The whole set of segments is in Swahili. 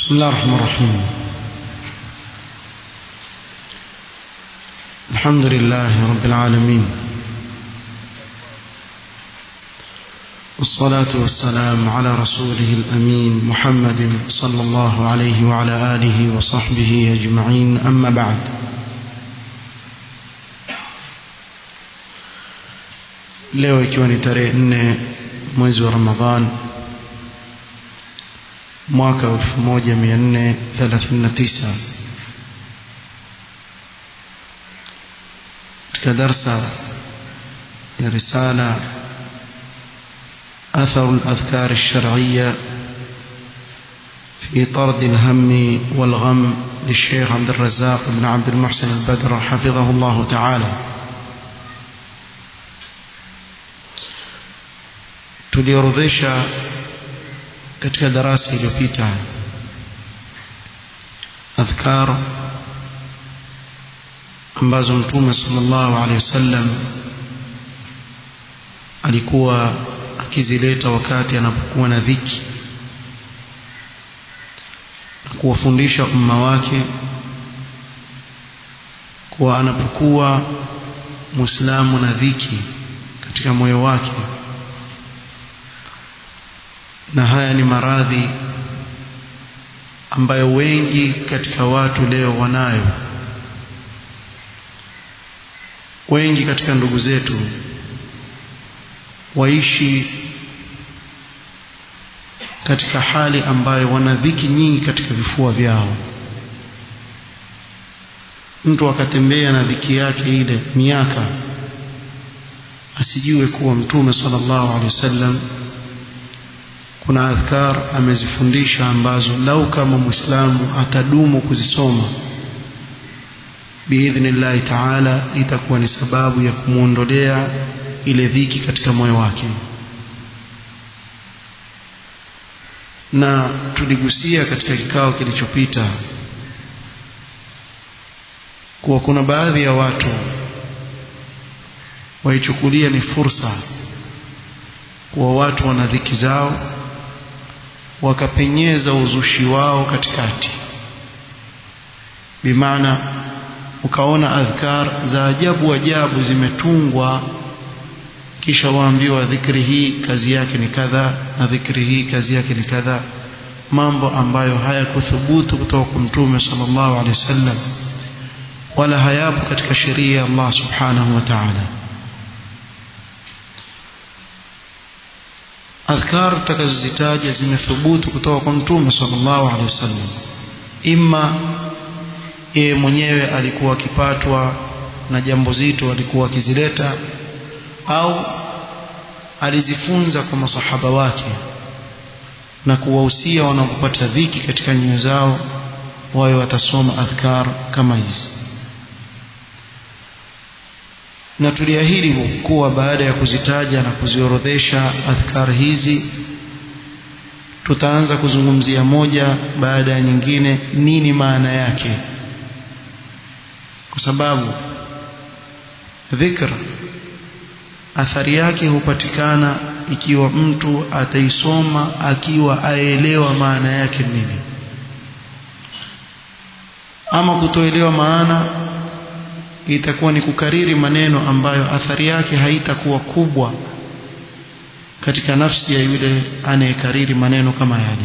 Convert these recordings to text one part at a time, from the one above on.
بسم الله الرحمن الرحيم الحمد لله رب العالمين والصلاة والسلام على رسوله الأمين محمد صلى الله عليه وعلى آله وصحبه أجمعين أما بعد leo ikiwa ni tarehe nne mwezi wa ramadhan mwaka wa 1439 katika darsa ya risala أثر الأذكار الشرعية في طرد الهم والغم للشيخ عبد الرزاق بن عبد المحسن البدر حفظه الله تعالى tuliorodhesha katika darasa iliyopita adhkar ambazo mtume sallallahu alaihi wasallam alikuwa akizileta wakati anapokuwa na dhiki na kuwafundisha umma wake kuwa anapokuwa muislamu na dhiki katika moyo wake na haya ni maradhi ambayo wengi katika watu leo wanayo wengi katika ndugu zetu waishi katika hali ambayo wana dhiki nyingi katika vifua vyao mtu akatembea na dhiki yake ile miaka asijue kuwa mtume sallallahu alaihi wasallam kuna adhkar amezifundisha ambazo lau kama muislamu atadumu kuzisoma biidhnillahi taala itakuwa ni sababu ya kumwondolea ile dhiki katika moyo wake na tuligusia katika kikao kilichopita kuwa kuna baadhi ya watu waichukulia ni fursa kuwa watu wana dhiki zao wakapenyeza uzushi wao katikati bimaana ukaona adhkar za ajabu ajabu zimetungwa kisha waambiwa dhikri hii kazi yake ni kadha na dhikri hii kazi yake ni kadha mambo ambayo hayakuthubutu kutoka kwa mtume sallallahu alaihi wasallam wala hayapo katika sheria ya Allah subhanahu wa ta'ala adhkar tutakazozitaja zimethubutu kutoka kwa mtume sallallahu alaihi wasallam imma yeye mwenyewe alikuwa akipatwa na jambo zito alikuwa akizileta au alizifunza kwa masahaba wake na kuwahusia wanapopata dhiki katika nyoyo zao wawe watasoma adhkar kama hizi na tuliahidi kuwa baada ya kuzitaja na kuziorodhesha adhkar hizi tutaanza kuzungumzia moja baada ya nyingine nini maana yake kwa sababu dhikr athari yake hupatikana ikiwa mtu ataisoma akiwa aelewa maana yake nini ama kutoelewa maana itakuwa ni kukariri maneno ambayo athari yake haitakuwa kubwa katika nafsi ya yule anayekariri maneno kama yale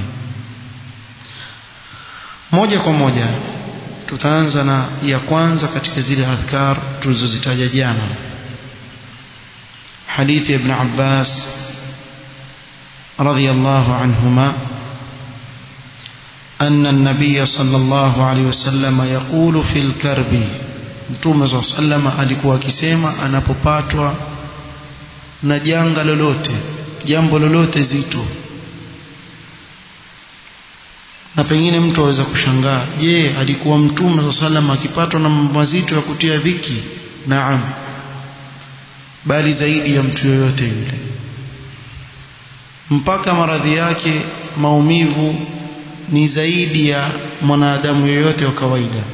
moja kwa moja tutaanza na ya kwanza katika zile adhkar tulizozitaja jana حديث ابن عباس رضي الله عنهما أن النبي صلى الله عليه وسلم يقول في الكرب Mtume صلى الله عليه وسلم alikuwa akisema anapopatwa na janga lolote jambo lolote zito na pengine mtu aweza kushangaa je alikuwa mtume صلى الله عليه وسلم akipatwa na mazito ya kutia dhiki naam bali zaidi ya mtu yoyote yule mpaka maradhi yake maumivu ni zaidi ya mwanadamu yoyote wa kawaida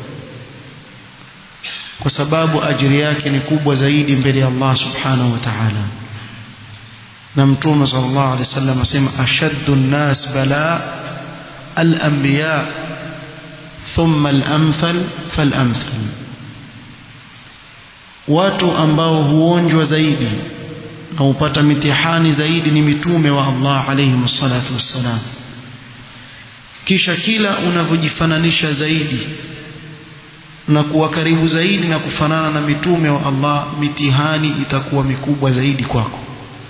kwa sababu ajiri yake ni kubwa zaidi mbele ya Allah subhanahu wa ta'ala na mtume sallallahu alaihi wasallam asema ashaddu nnas bala al-anbiya thumma al-amthal fal-amthal watu ambao huonjwa zaidi na hupata mitihani zaidi ni mitume wa Allah alayhi salatu wassalam kisha kila unavyojifananisha zaidi na kuwa karibu zaidi na kufanana na mitume wa Allah mitihani itakuwa mikubwa zaidi kwako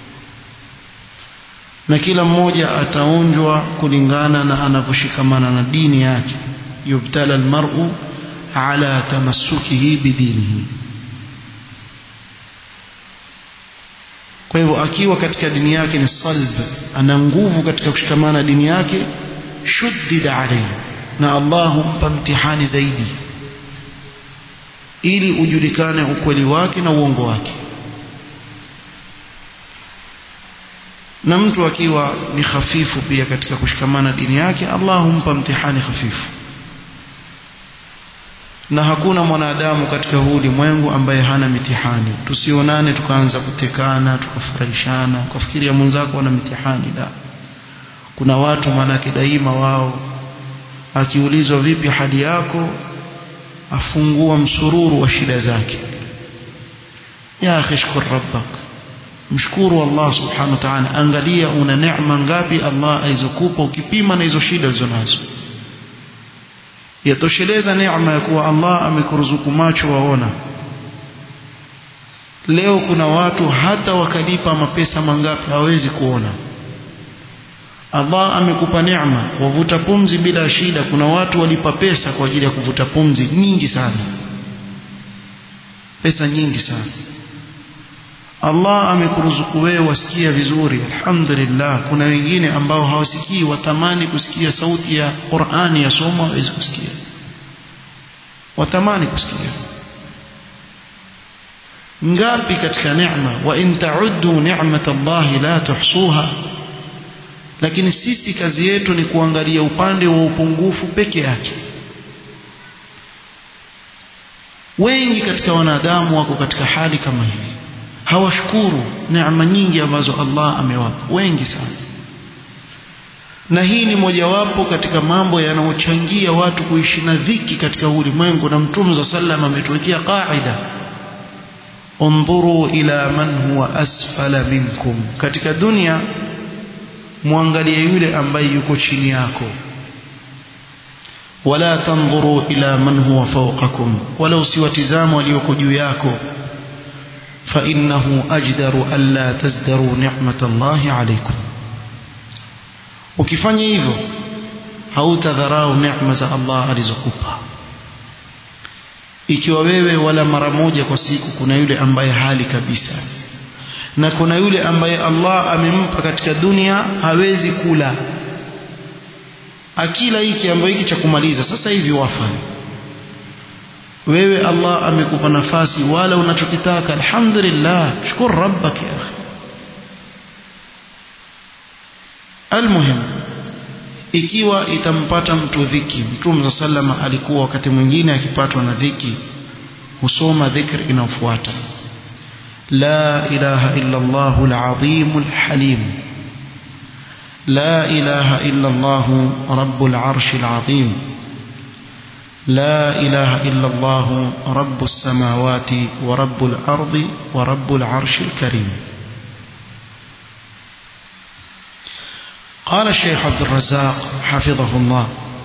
na kila mmoja ataonjwa kulingana na anavyoshikamana na dini yake yubtala almar'u ala tamassukihi bidinihi kwa hivyo akiwa katika dini yake ni salb ana nguvu katika kushikamana dini yake shuddida alayhi na Allah humpa mtihani zaidi ili ujulikane ukweli wake na uongo wake na mtu akiwa ni hafifu pia katika kushikamana dini yake Allah humpa mtihani hafifu na hakuna mwanadamu katika huu ulimwengu ambaye hana mitihani tusionane tukaanza kutekana tukafurahishana ukafikiria mwenzako ana mitihani la kuna watu manake daima wao akiulizwa vipi hali yako afungua msururu wa shida zake ya akhi shkur rabbak mshukuru Allah subhanahu wa ta'ala angalia una neema ngapi Allah alizokupa ukipima na hizo shida ulizonazo yatosheleza neema ya kuwa Allah amekuruzuku macho waona leo kuna watu hata wakalipa mapesa mangapi hawezi kuona Allah amekupa neema wavuta pumzi bila shida kuna watu walipa pesa kwa ajili ya kuvuta pumzi nyingi sana pesa nyingi sana Allah amekuruzuku wewe wasikia vizuri alhamdulillah kuna wengine ambao hawasikii watamani kusikia sauti ya Qur'ani ya somo hawezi kusikia watamani kusikia ngapi katika neema wa in ta'uddu ni'matallahi la tuhsuha lakini sisi kazi yetu ni kuangalia upande wa upungufu peke yake wengi katika wanadamu wako katika hali kama hii hawashukuru neema nyingi ambazo Allah amewapa wengi sana na hii ni mojawapo katika mambo yanayochangia watu kuishi na dhiki katika ulimwengu na mtume za sallam ametuwekea qaida undhuru ila man huwa asfala minkum katika dunia muangalie yule ambaye yuko chini yako wala tanzuru ila man huwa fawqakum wala usiwatizama walioko juu yako فإنه أجدر ألا تزدروا نعمة الله عليكم ukifanya hivyo hautadharau neema za Allah alizokupa ikiwa wewe wala mara moja kwa siku kuna yule ambaye hali kabisa na kuna yule ambaye Allah amempa katika dunia hawezi kula akila hiki ambayo hiki cha kumaliza sasa hivi wafa wewe Allah amekupa nafasi wala unachokitaka alhamdulillah shukuru rabbak ya akhi almuhim ikiwa itampata mtu dhiki mtume sallama alikuwa wakati mwingine akipatwa na dhiki husoma dhikr inayofuata la ilaha illa Allah al-azim al-halim la ilaha illa Allah rabbul arsh al-azim لا إله إلا الله رب السماوات ورب الأرض ورب العرش الكريم قال الشيخ عبد الرزاق حفظه الله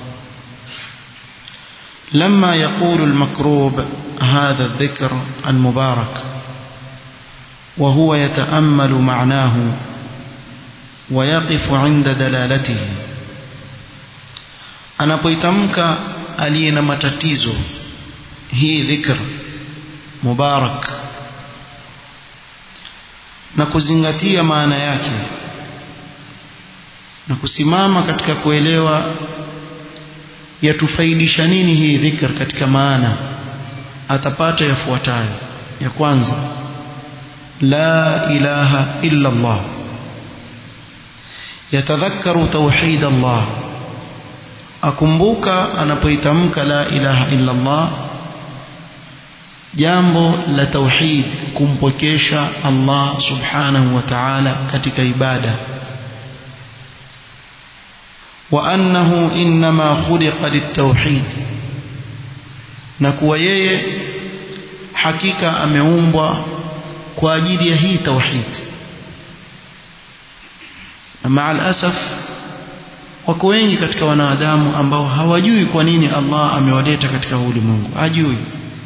لما يقول المكروب هذا الذكر المبارك وهو يتأمل معناه ويقف عند دلالته anapoitamka aliye na matatizo hii dhikr mubarak na kuzingatia maana yake na kusimama katika kuelewa yatufaidisha nini hii dhikr katika maana atapata yafuatayo ya kwanza la ilaha illa Allah yatadhakkaru tauhid Allah akumbuka anapoitamka la ilaha illa Allah jambo la tauhid kumpokesha Allah subhanahu wa ta'ala katika ibada وأنه إنما خلق للتوحيد نكوى yeye hakika ameumbwa kwa ajili ya hii tauhid na maa alasaf wako wengi katika wanadamu ambao hawajui kwa nini Allah amewaleta katika ulimwengu hajui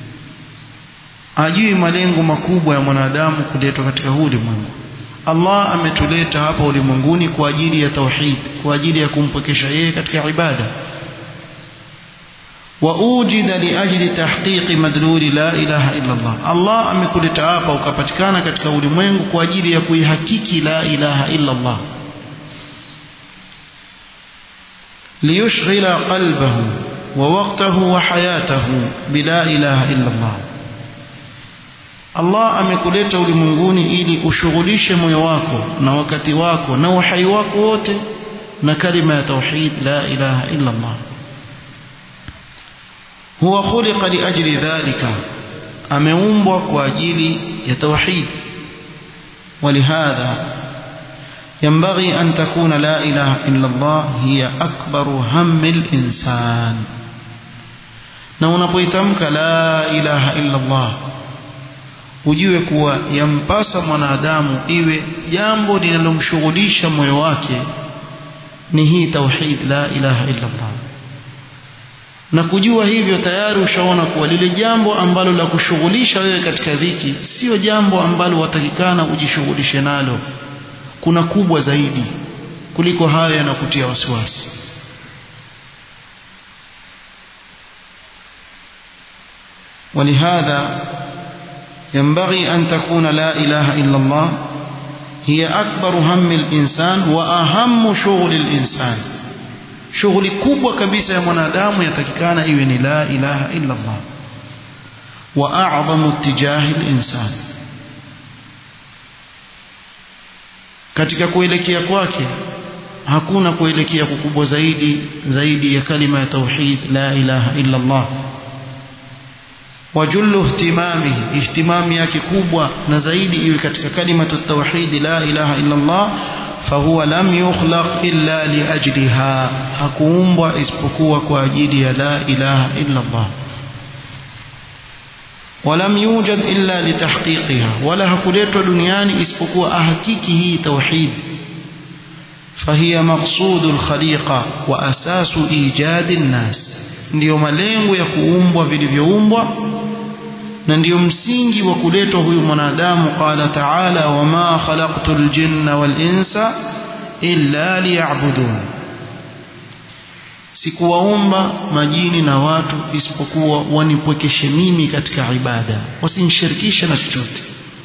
hajui malengo makubwa ya mwanadamu kuletwa katika ulimwengu Allah ametuleta hapa ulimwenguni kwa ajili ya tauhid kwa ajili ya kumpokesha yeye katika ibada وأوجد لأجل تحقيق مدلول لا إله إلا الله الله amekuleta hapa ukapatikana katika ulimwengu kwa ajili ya kuihakiki la ilaha illa Allah ليشغل قلبه ووقته وحياته بلا إله إلا الله Allah amekuleta ulimwenguni ili ushughulishe moyo wako na wakati wako na uhai wako wote na kalima ya tauhid la ilaha illa Allah huwa khuliqa liajli dhalika ameumbwa kwa ajili ya tauhid ولهذا ينبغي أن تكون لا إله إلا الله هي أكبر هم الإنسان na unapoitamka la ilaha illa Allah ujue kuwa yampasa mwanadamu iwe jambo linalomshughulisha moyo wake ni hii tauhid la ilaha illa Allah na kujua hivyo tayari ushaona kuwa lile jambo ambalo la kushughulisha wewe katika dhiki sio jambo ambalo watakikana ujishughulishe nalo kuna kubwa zaidi kuliko hayo yanakutia wasiwasi ولهذا ينبغي أن تكون لا إله إلا الله هي أكبر هم الإنسان وأهم شغل الإنسان shughuli kubwa kabisa ya mwanadamu yatakikana iwe ni la ilaha illa Allah wa a'zamu tijahi al-insan katika kuelekea kwake hakuna kuelekea kukubwa zaidi zaidi ya kalima ya tauhid la ilaha illa Allah wajullu ihtimamihi ihtimami yake kubwa na zaidi iwe katika kalimatu tauhid la ilaha illa Allah fahuwa lam yukhlaq illa liajliha hakuumbwa isipokuwa kwa ajili ya la ilaha illa Allah ولم يوجد إلا لتحقيقها ولا هكوليتوا دنياني اسبقوا أحكيكه توحيد فهي مقصود الخليقة وأساس إيجاد الناس ndio malengo ya kuumbwa vilivyoumbwa na ndio msingi wa kuletwa huyu mwanadamu qala taala wama khalaqtu ljinna walinsa illa liyabudun sikuwaumba majini na watu isipokuwa wanipwekeshe mimi katika ibada wasinishirikishe na chochote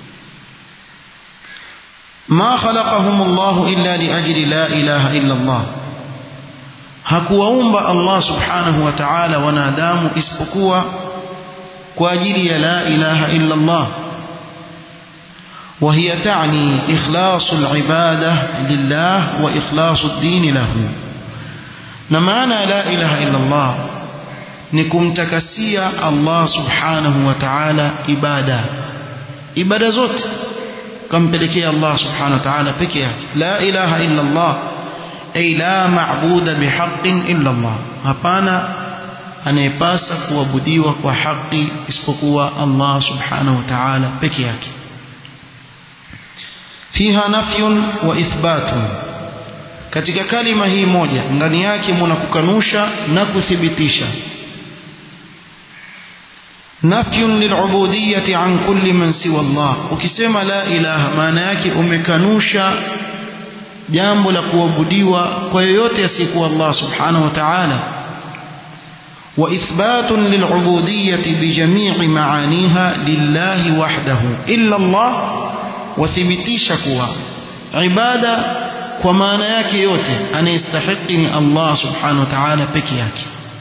ma khalaqahum llahu illa liajli la ilaha illa Allah hakuwaumba Allah subhanahu wa ta'ala wanadamu isipokuwa kwa ajili ya la ilaha illa Allah وهي تعني إخلاص العبادة لله وإخلاص الدين له نمانا لا إله إلا الله نكم تكسيا الله سبحانه وتعالى إبادة إبادة زوت كم بلكي الله سبحانه وتعالى بكيك لا إله إلا الله أي لا معبود بحق إلا الله هبانا anayepasa kuabudiwa kwa haki isipokuwa Allah subhanahu wa ta'ala peke yake fiha nafyun wa ithbatun katika kalima hii moja ndani yake muna kukanusha na kuthibitisha nafyun lilubudiyyati an kulli man siwa Allah ukisema la ilaha maana yake umekanusha jambo la kuabudiwa kwa yoyote asiyekuwa Allah subhanahu wa ta'ala وإثبات للعبودية بجميع معانيها لله وحده إلا الله وثبتيش كوا عبادة وما نياك يوتي أن يستحقني الله سبحانه وتعالى بكياك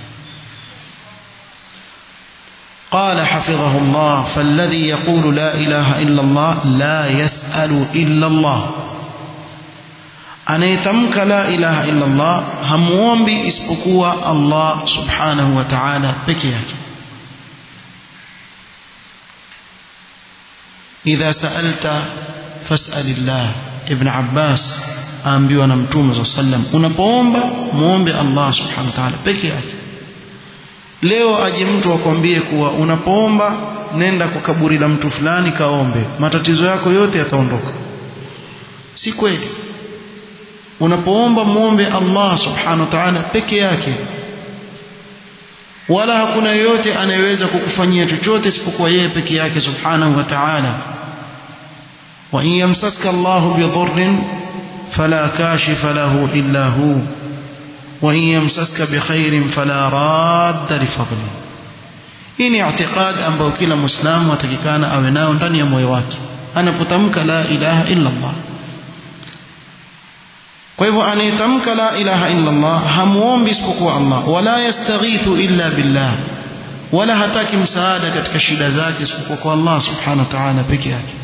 قال حفظه الله فالذي يقول لا إله إلا الله لا يسأل إلا الله anayetamka la ilaha illa Allah hamuombi isipokuwa Allah subhanahu wa ta'ala peke yake idha sa'alta fas'alillah ibn Abbas aambiwa na mtume saa sallam unapoomba muombe Allah subhanahu wa ta'ala peke yake leo aje mtu akwambie kuwa unapoomba nenda kwa kaburi la mtu fulani kaombe matatizo yako yote yataondoka si kweli unapoomba muombe Allah subhanahu wa ta'ala peke yake wala hakuna yoyote anayeweza kukufanyia chochote isipokuwa yeye peke yake subhanahu wa ta'ala wa in yamsaska Allahu bidhurrin fala kashifa lahu illa hu wa in yamsaska bikhairin fala radda lifadli hii ni i'tiqad ambayo kila muislamu atakikana awe nao ndani ya moyo wake anapotamka la ilaha illa Allah kwa hivyo anayetamka la ilaha illa Allah hamuombi isipokuwa Allah wala yastaghithu illa billah wala hataki msaada katika shida zake isipokuwa kwa Allah subhanahu wa ta'ala peke yake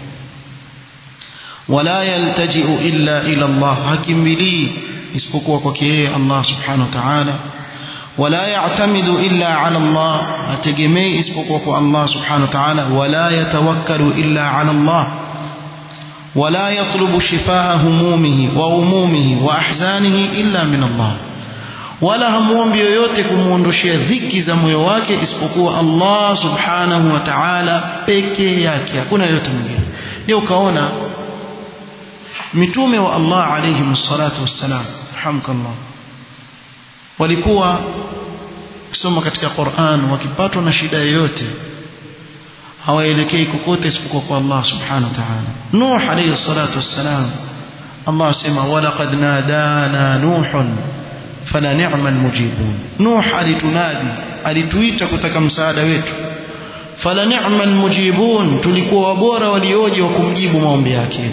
wala yaltaji'u illa ila Allah hakimbilii isipokuwa kwake yeye Allah subhanahu wa ta'ala wala ya'tamidu illa ala Allah hategemei isipokuwa kwa Allah subhanahu wa ta'ala wala yatawakkalu illa ala Allah ولا يطلب شفاء همومه وغمومه وأحزانه إلا من الله wala hamuombi yoyote kumuondoshea dhiki za moyo wake isipokuwa Allah subhanahu wa ta'ala peke yake hakuna yoyote mwingine ndio ukaona mitume wa Allah alayhi salatu wassalam hamkallah walikuwa kusoma katika Qur'an wakipatwa na shida yoyote hawaelekei kokote isipokuwa kwa Allah subhanahu wa ta'ala Nuh alayhi salatu wassalam Allah asema walaqad nadana nuhun fala ni'mal mujibun Nuh alitunadi alituita kutaka msaada wetu fala ni'mal mujibun tulikuwa wabora walioje wa kumjibu maombi yake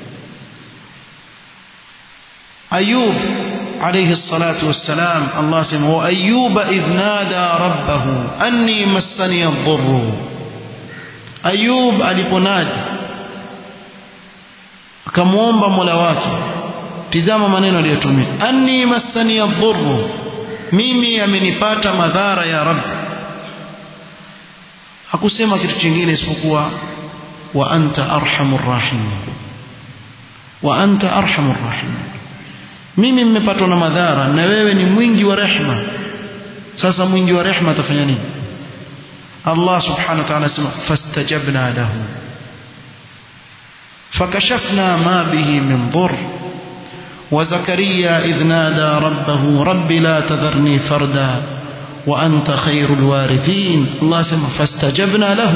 Ayub عليه الصلاة والسلام الله سمع وأيوب إذ نادى ربه أني مسني الضر Ayub aliponaji akamwomba Mola wake tizama maneno aliyotumia anni massani dhurru mimi amenipata madhara ya rab hakusema kitu kingine isipokuwa wa anta arhamur rahim wa anta arhamur rahim mimi mmepatwa na madhara na wewe ni mwingi wa rehma sasa mwingi wa rehma atafanya nini الله سبحانه وتعالى سمع فاستجبنا له فكشفنا ما به من ضر وزكريا إذ نادى ربه رب لا تذرني فردا وأنت خير الوارثين الله سمع فاستجبنا له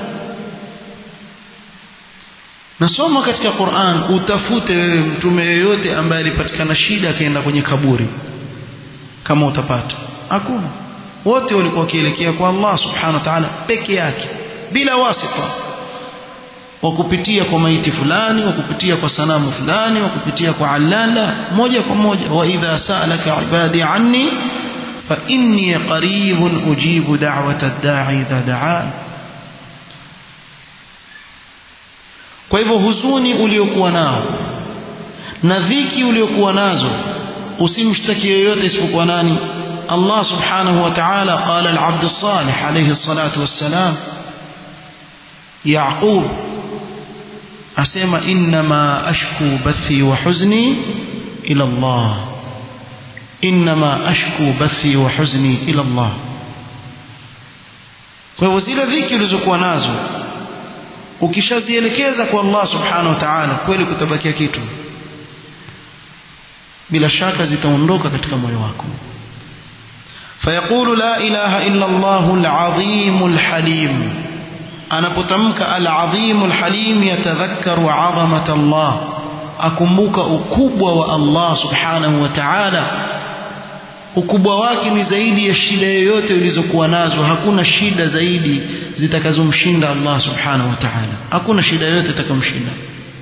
nasoma katika Qur'an utafute wewe mtume yoyote ambaye alipatikana shida akaenda kwenye kaburi kama utapata hakuna wote walikuwa wakielekea kwa Allah subhanahu wa ta'ala peke yake bila wasita wa kupitia kwa maiti fulani wa kupitia kwa sanamu fulani wa kupitia kwa alala moja kwa moja wa idha sa'alaka ibadi anni fa inni qaribun ujibu da'wata ad-da'i idha da'an kwa hivyo huzuni uliokuwa nao na dhiki uliokuwa nazo usimshtaki yoyote isipokuwa nani الله سبحانه وتعالى قال العبد الصالح عليه الصلاة والسلام يعقوب أسمى إنما أشكو بثي وحزني إلى الله إنما أشكو بثي وحزني إلى الله kwa hivyo zile dhiki ulizokuwa nazo ukishazielekeza kwa Allah subhanahu wa ta'ala kweli kutabakia kitu bila shaka zitaondoka katika moyo wako فيقول لا إله إلا الله العظيم الحليم أنا بتمك العظيم الحليم يتذكر عظمة الله أكمبك أكبوة والله سبحانه وتعالى ukubwa wake ni zaidi ya shida yoyote ulizokuwa nazo hakuna shida zaidi zitakazomshinda Allah subhanahu wa ta'ala hakuna shida yoyote itakamshinda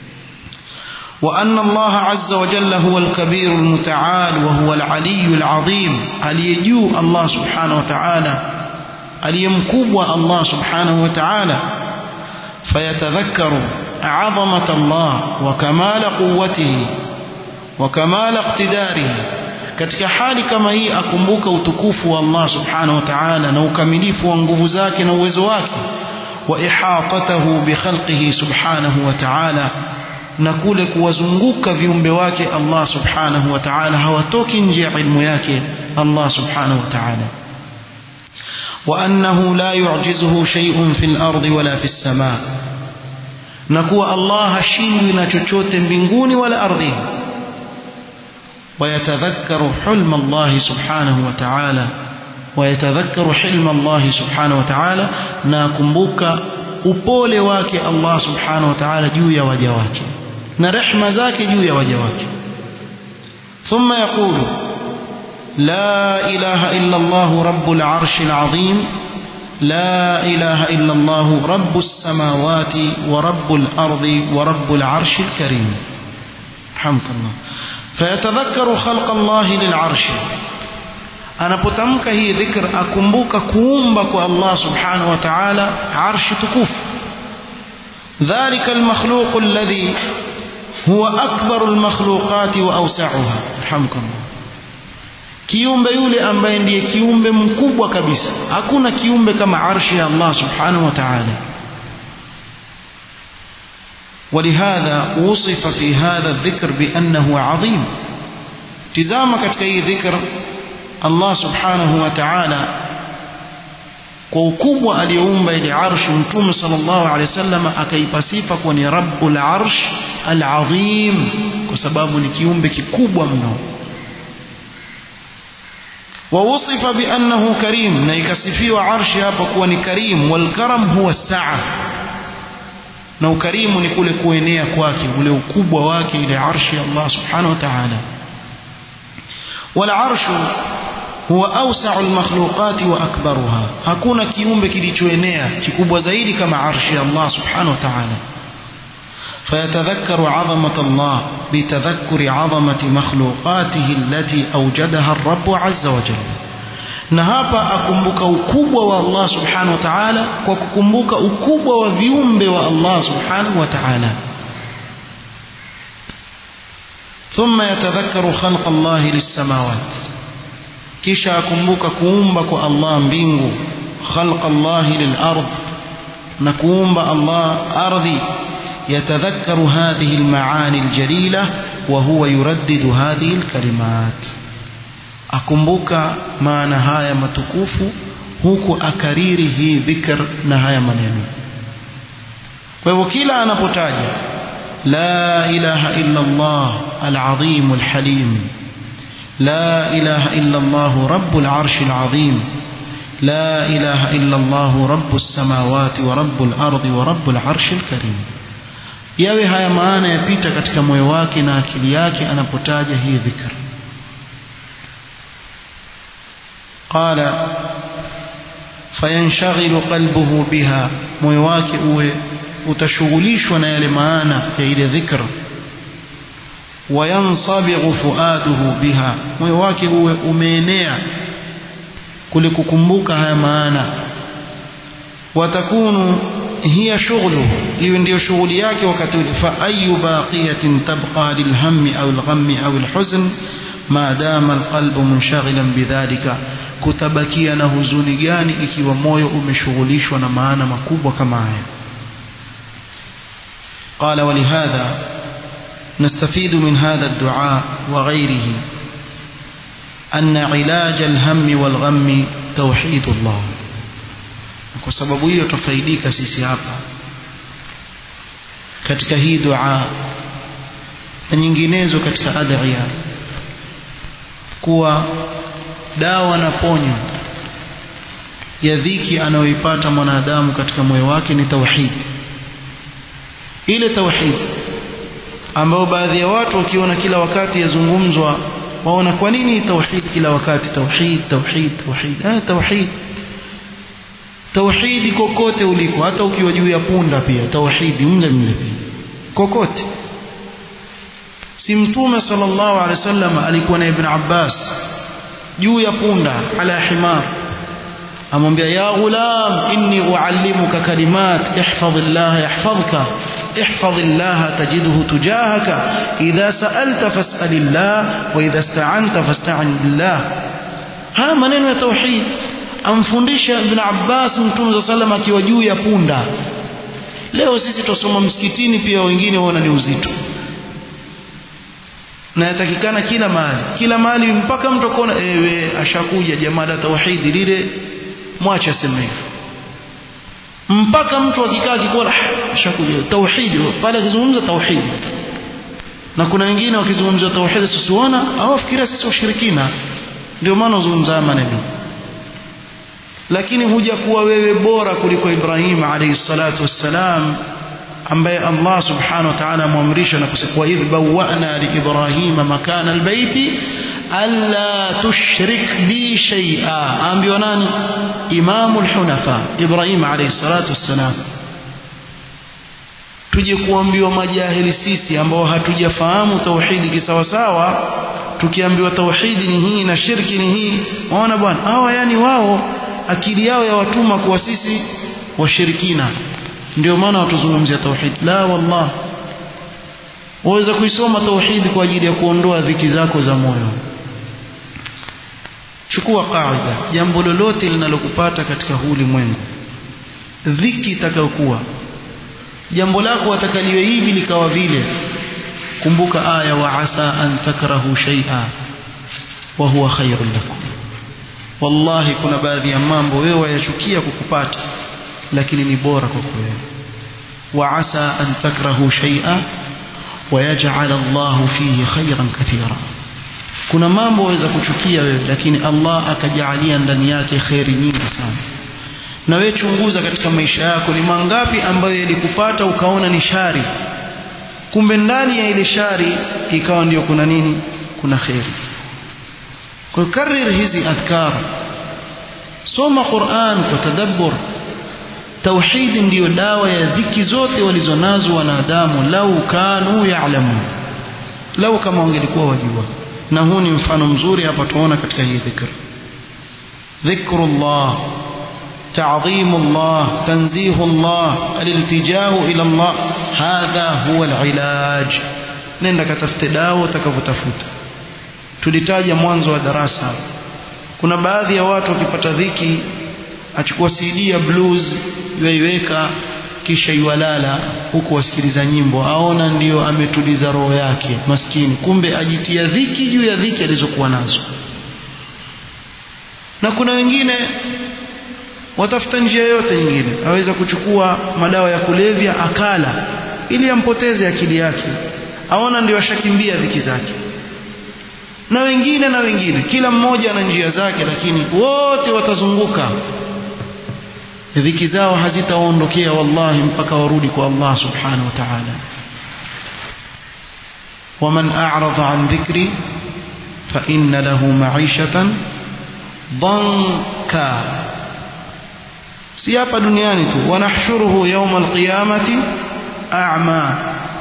وأن الله عز وجل هو الكبير المتعال وهو العلي العظيم aliyejuu Allah subhanahu wa ta'ala aliyemkubwa Allah subhanahu wa ta'ala fayatadhakkaru عظمة الله وكمال قوته وكمال اقتداره katika hali kama hii akumbuka utukufu wa Allah subhanahu wa ta'ala na ukamilifu wa nguvu zake na uwezo wake wa ihatatahu bi khalqihi subhanahu wa ta'ala na kule kuwazunguka viumbe wake Allah subhanahu wa ta'ala hawatoki nje ya ilmu yake Allah subhanahu wa ta'ala وأنه لا يعجزه شيء في الأرض ولا في السماء نكوى الله hashindwi na chochote mbinguni wala ardhini ويتذكر حلم الله سبحانه وتعالى ويتذكر حلم الله سبحانه وتعالى ناكمبوك upole wake Allah subhanahu wa ta'ala juu ya waja wake na rehma zake juu ya waja wake thumma yaqulu la ilaha illa Allah rabbul arshil azim لا إله إلا الله رب السماوات ورب الأرض ورب العرش الكريم رحمك الله فيتذكر خلق الله للعرش anapotamka hii dhikr akumbuka kuumba kwa Allah subhanahu wa ta'ala arshi tukufu dhalika almakhluq alladhi huwa akbar almakhluqat wa awsa'uha alhamdulillah kiumbe yule ambaye ndiye kiumbe mkubwa kabisa hakuna kiumbe kama arshi ya Allah subhanahu wa ta'ala ولهذا وصف في هذا الذكر بأنه عظيم تزام katika hii dhikr Allah subhanahu wa ta'ala kwa ukubwa aliyoumba ile arshi mtume sallallahu alaihi wasallam akaipa sifa kuwa ni rabbul arsh al-azim kwa sababu ni kiumbe kikubwa mno ووصف بأنه كريم نيكسفيوا عرش hapa kuwa ni karim والكرم هو السعة na ukarimu ni kule kuenea kwake ule ukubwa wake ile arshi ya Allah subhanahu wa ta'ala والعرش هو أوسع المخلوقات وأكبرها hakuna kiumbe kilichoenea kikubwa zaidi kama arshi ya Allah subhanahu wa ta'ala فيتذكر عظمة الله بتذكر عظمة مخلوقاته التي أوجدها الرب عز وجل na hapa akumbuka ukubwa wa Allah subhanahu wa ta'ala kwa kukumbuka ukubwa wa viumbe wa Allah subhanahu wa ta'ala ثم يتذكر خلق الله للسماوات kisha akumbuka kuumba kwa Allah mbingu خلق الله للأرض na kuumba Allah ardhi يتذكر هذه المعاني الجليلة وهو يردد هذه الكلمات akumbuka maana haya matukufu huku akariri hii dhikr na haya maneno kwa hivyo kila anapotaja la ilaha illa Allah al-azim al-halim la ilaha illa Allah rabbul arsh al-azim la ilaha illa Allah rabbus samawati wa rabbul ardi wa rabbul arsh al-karim yawe haya maana yapita katika moyo wake na akili yake anapotaja hii dhikr قال فينشغل قلبه بها moyo wake uwe utashughulishwa na yale maana ya ile dhikr wayansabighu fuaduhu biha moyo wake uwe umeenea kule kukumbuka haya maana watakunu hiya shughluhu iwe ndiyo shughuli yake wakati ule fa ayu baqiyatin tabqa lilhammi au alghammi au alhuzn ma dama alqalbu munshaghilan bidhalika kutabakia na huzuni gani ikiwa moyo umeshughulishwa na maana makubwa kama haya قال ولهذا نستفيد من هذا الدعاء وغيره أن علاج الهم والغم توحيد الله kwa sababu hiyo tufaidika sisi hapa katika hii dua na nyinginezo katika adhiya kuwa dawa na ponyo ya dhiki anayoipata mwanadamu katika moyo wake ni tauhid ile tauhid ambayo baadhi ya watu wakiona kila wakati yazungumzwa waona kwa nini tauhid kila wakati tauhid tauhid tauhid ah tauhid tauhidi kokote uliko hata ukiwa juu ya punda pia tauhidi mle mle kokote si mtume sallallahu alaihi wasallam alikuwa na ibn Abbas juu ya punda ala himar amwambia ya ghulam inni uallimuka kalimat ihfazillah yahfazka ihfazillah tajidhu tujahaka idha sa'alta fas'alillah wa idha ista'anta fasta'in billah haya maneno ya tauhid amfundisha ibn Abbas mtume sallam akiwa juu ya punda leo sisi tusoma msikitini pia wengine waona ni uzito na yatakikana kila mahali kila mahali mpaka mtu akaona ewe ashakuja jamaa la tauhidi lile mwache aseme hivyo mpaka mtu akikaa akikuwa ashakuja tauhidi pale akizungumza tauhidi na kuna wengine wakizungumzia tauhidi sisiona hawafikiria sisi washirikina ndio maana uzungumza maneno lakini huja kuwa wewe bora kuliko Ibrahim alayhi salatu wassalam ambaye Allah subhanahu wa ta'ala amwamrisha na kusema wa idh bawwa'na li Ibrahima makana albayti alla tushrik bi shay'a ambiwa nani imamul hunafa Ibrahim alayhi salatu wassalam tuje kuambiwa majahili sisi ambao hatujafahamu tauhidi kisawasawa tukiambiwa tauhidi ni hii na shirki ni hii waona bwana hawa yani wao akili yao ya watuma kuwa sisi washirikina ndio maana watuzungumzia tauhid la wallah waweza kuisoma tauhidi kwa ajili ya kuondoa dhiki zako za moyo chukua kaida jambo lolote linalokupata katika huu ulimwengu dhiki itakayokuwa jambo lako watakaliwe hivi likawa vile kumbuka aya wa asa an takrahu shay'a wa huwa khairun lakum wallahi kuna baadhi ya mambo wewe wayachukia kukupata lakini ni bora kwako wewe wa asa an takrahu shay'a wa yaj'al Allahu fihi khayran kathira kuna mambo waweza kuchukia wewe lakini Allah akajalia ndani yake khairi nyingi sana na wewe chunguza katika maisha yako ni mangapi ambayo yalikupata ukaona ni shari kumbe ndani ya ile shari ikawa ndio kuna nini kuna khairi kwa karir hizi adhkar soma Qur'an kwa tadabbur tauhid ndiyo dawa ya dhiki zote walizonazo wanadamu lau kanu ya'lamu lau kama wangelikuwa wajua na huu ni mfano mzuri hapa tuona katika hii dhikr dhikrullah تعظيم الله تنزيه الله الالتجاء إلى الله هذا هو العلاج nenda katafute dawa utakavyotafuta tulitaja mwanzo wa darasa kuna baadhi ya watu wakipata dhiki achukua CD ya blues yaiweka kisha iwalala huku wasikiliza nyimbo aona ndiyo ametuliza roho yake maskini kumbe ajitia dhiki juu ya dhiki alizokuwa nazo na kuna wengine watafuta njia yote nyingine aweza kuchukua madawa ya kulevya akala ili ampoteze akili yake aona ndio ashakimbia dhiki zake na wengine na wengine kila mmoja ana njia zake lakini wote watazunguka dhiki zao hazitaondokea wallahi mpaka warudi kwa Allah subhanahu wa ta'ala ومن أعرض عن ذكري فإن له معيشة ضنكا si hapa duniani tu wanahshuruhu yawma alqiyamati a'ma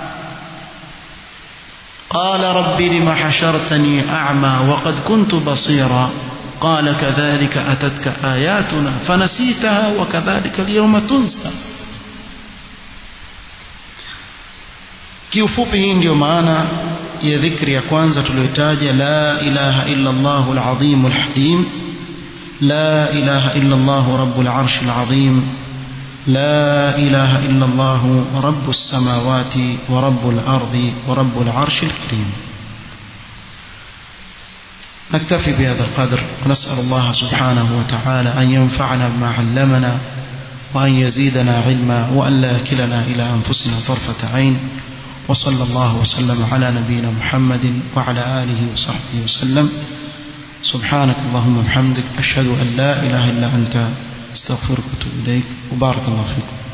qala rabbi lima hashartani a'ma wa qad kuntu basira قال كذلك أتتك آياتنا فنسيتها وكذلك اليوم تنسى kiufupi hii ndio maana ya dhikri ya kwanza tuliyotaja la ilaha illa Allahu al-azim al-halim لا إله إلا الله رب العرش العظيم لا إله إلا الله رب السماوات ورب الأرض ورب العرش الكريم نكتفي بهذا القدر ونسأل الله سبحانه وتعالى أن ينفعنا بما علمنا وأن يزيدنا علما وأن لا يكلنا إلى أنفسنا طرفة عين وصلى الله وسلم على نبينا محمد وعلى آله وصحبه وسلم سبحانك اللهم وبحمدك أشهد أن لا إله إلا أنت استغفرك وأتوب إليك وبارك الله فيكم